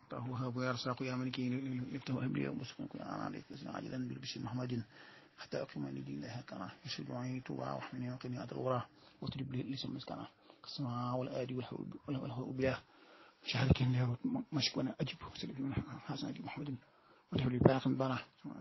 وهب يرزق يا ملك لفته أبلي ومسكن كن أنا عليك عاجلا بالبشر محمد حتى أقيم لدين الله كنا يشهد عيني توبا وحمني وقني أدغورا وتجب لي لسم مسكنا السماء والآدي والهو بلا شهادك إن مشكونا أجب سلك من حسن أجب محمد وتجب لي باقي بنا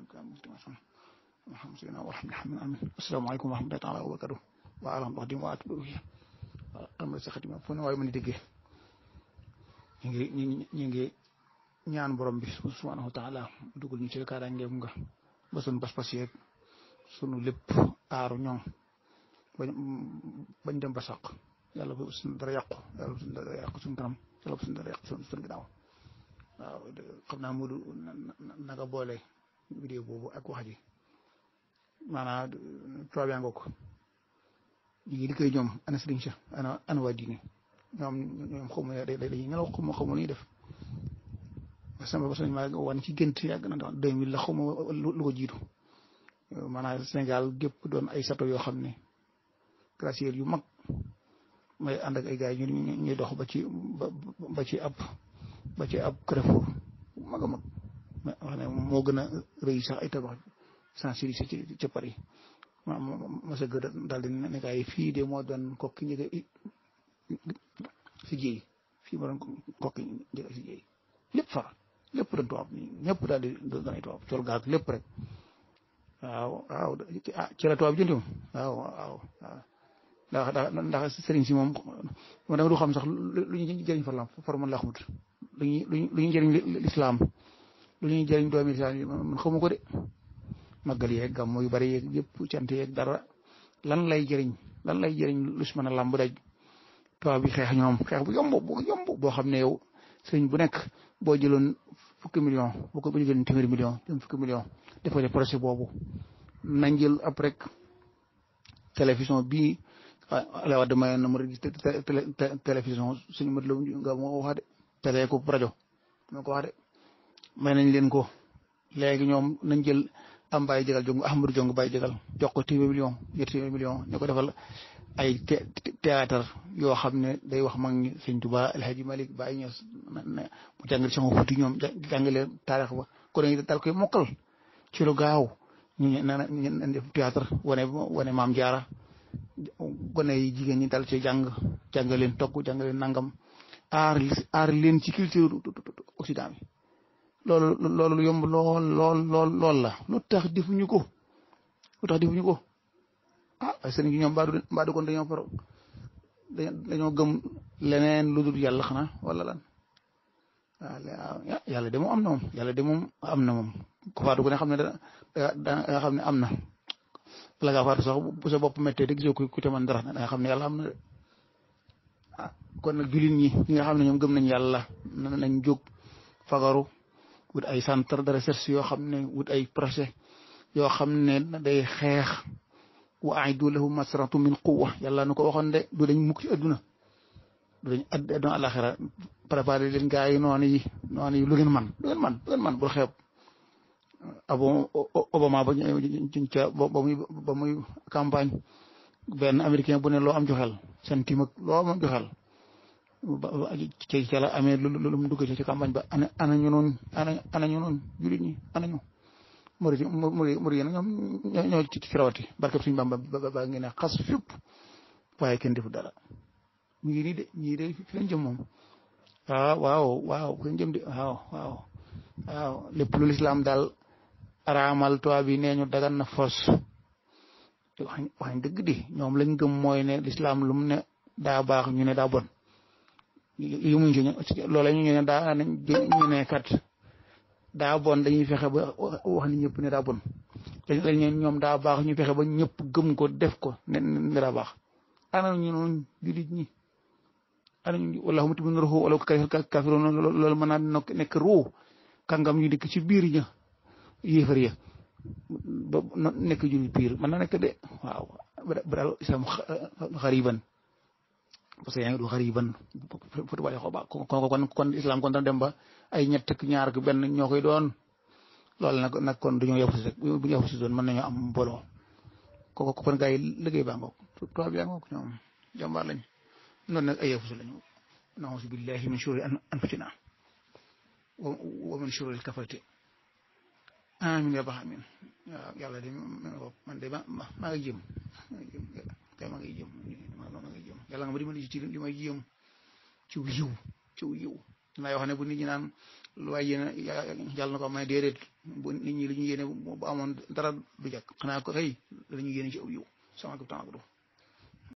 محمد سيدنا ورحمة الله آمين السلام عليكم ورحمة الله تعالى وبركاته وعلى الله وأتبعه أمر سخدمة فون واي من دقيه ñu ngi ñu ngi ñu ngi ñaan borom bi subhanahu wa taala dugal ñu ci kaaraangeem nga ba sunu pas-pas yeeg sunu lépp aaru ñoom bañ bañ dem ba sàq yàlla bu suñu dara yàqu yàlla bu suñu dara yàqu suñu kanam yàlla bu suñu dara yàqu suñu suñu ginnaaw waaw xam naa Modou naka boole vidéo boobu ak wax ji maanaam tubaab yaa ngoog ñu ngi liggéey ñoom ana sëriñ sa ana ana waa diine ñoom ñoom xaw ma dañuy nelaw xaw ma xaw ma lu ñuy def sama bos maa wan ci gént yàgg na ndax deux mille la xaw ma lu ko jiitu maanaam Sénégal gépp doon ay sato yoo xam ne glacier yu mag may ànd ak ay gars yi ñu ñuy dox ba ci ba ci ab ba ci ab Carrefour mag a mag wax ne moo gën a rëy sax ay tabax sensibiliser ci ca Paris ma ma sa gën daal di ne gars yi fii de moo doon kokki njëkk si jéey fii ma doon kokki njëkk si jéey lépp far lépp doon tubaab ñëpp daal di doon ay tubaab col gaag lépp rek waaw waaw ah ci la tubaab bi jëndi moom waaw waaw waaw ndax ndax sëriñ si moom ma dama du xam sax lu ñuy jëriñ farlam far man laa xamut lu ñuy lu ñuy jëriñ lislaam lu ñuy jëriñ doomi lislaam yi man xamu ko de màggal yeeg gàmmu yu bari yeeg yëpp cant yeeg dara lan lay jëriñ lan lay jëriñ lu si mën a làmb daj tubaab bi xeex ñoom xeex bu yomb bu yomb boo xam ne yow sëriñ bu nekk boo jëloon fukki million boo ko bu jëloon téeméeri million jëm fukki million defale projet boobu nañ jël ab rek télévision bii ala wadda mayoon na mu rek télévision suñu mat la nga moo ko wax de télé ko rajo moo ko wax de may nañ leen ko léegi ñoom nañ jël am bàyyi jégal jong ahmadou jong bàyyi jégal jox ko téeméer million ñetti téeméer million ñu ko defal ay théâtre yoo xam ne day wax mag ñi sëñ Tuba El Hadji Malick Baye Niass mu jàngal sama fuuti ñoom jàngale taarix ba ko dañuy dal koy mokkal ci lu gaaw ñu ne naan ñu def théâtre wane wane maam jaara gone yi jigéen ñi dal ci jàng jàngal leen togg jàngal leen nangam aar aar leen ci culture occident bi loolu loolu yomb lool lool lool lool la lu tax defuñu ko lu tax defuñu ko ah sëriñ bi ñoom mbaa du mbaa du kon dañoo faro dañoo gëm leneen lu dul yàlla xanaa wala lan waaw yàlla de moom am na moom yàlla de moom am na moom ku faatu ko ne xam ne da da nga xam ne am na bala ngaa faatu sax bu sa bopp méttee de gisoo ku ku te man dara da nga xam ne yàlla am na de ah kon nag jullit ñi ñi nga xam ne ñoom gëm nañ yàlla nañ jóg fagaru wut ay centre de recherche yoo xam ne wut ay projet yoo xam ne day xeex wa aidu lahu masratu min quwa yàlla nu ko waxoon de du dañ mukk ci adduna du dañ adduna alaxira préparé leen gaa yi noonu yi noonu yi lu ngeen man lu ngeen man lu ngeen man bul xeeb abo Obama ba ca ba muy ba muy campagne benn américain bu ne loo am joxel centime ak loo am joxel ci ca la amee lu lu mu dugg ci campagne ba ana ana ñu noonu ana ana ñu noonu jullit ñi ana ñu muri muri muri yéen ñoom ñoo ci ci rawati barkeb suñu bamba ba ngeen ne xas fépp waaye kenn defu dara mu ngi nii de ñii de fi lañ jëm moom waaw waaw waaw fi lañ jëm de waaw waaw waaw lépp lu lislaam daal araamal tubaab bi nee ñu dagan na fos wax wax dëgg di ñoom lañ gëm mooy ne lislaam lu mu ne daa baax ñu ne daa bon yu muñ ci loola ñu ne daa ñu ne kat daa bon dañuy fexe ba wax ni ñëpp ne daa bon dañ ñoom daa baax ñu fexe ba ñëpp gëm ko def ko ne ne daa baax ana ñu noonu jullit ñi ana ñu wallaahu mutimmu ruuhu wala kaafiruun loolu mën naa nekk ruu kàngam ñu dikk ci biir ña yéefar ya ba nekk jullit biir mën na nekk de waaw ba daal islam xariban parce que yaa ngi du xariban foti wale xoo ba kon kon islam kon dana dem ba ay ñett ak ñaar ak benn ñoo koy doon loolu nag nag kon duñoo yafu si rek bu ñu yafu si doon mën nañoo am mbooloo kooku kon gars yi liggéey baa ngoog tubaab yaa ngoog ñoom jàmbaar lañ noonu nag ay yafu si lañu nauzu billahi min shururi anfusina wa min shururil kafarati amin ya bax amin waaw yàlla de man de ma maa ngi jëm kay maa ngi jëm maa ngi jëm yàlla nga ma dimbali ci li may jëm ci yiw ci yiw dinaa wax ne bu nit ñi naan lu waay yéene yàlla na ko may déedéet bu nit ñi li ñu yéene bu amoon dara du jàkk xanaa ko xëy la ñu yéene ci aw yiw sama ko temps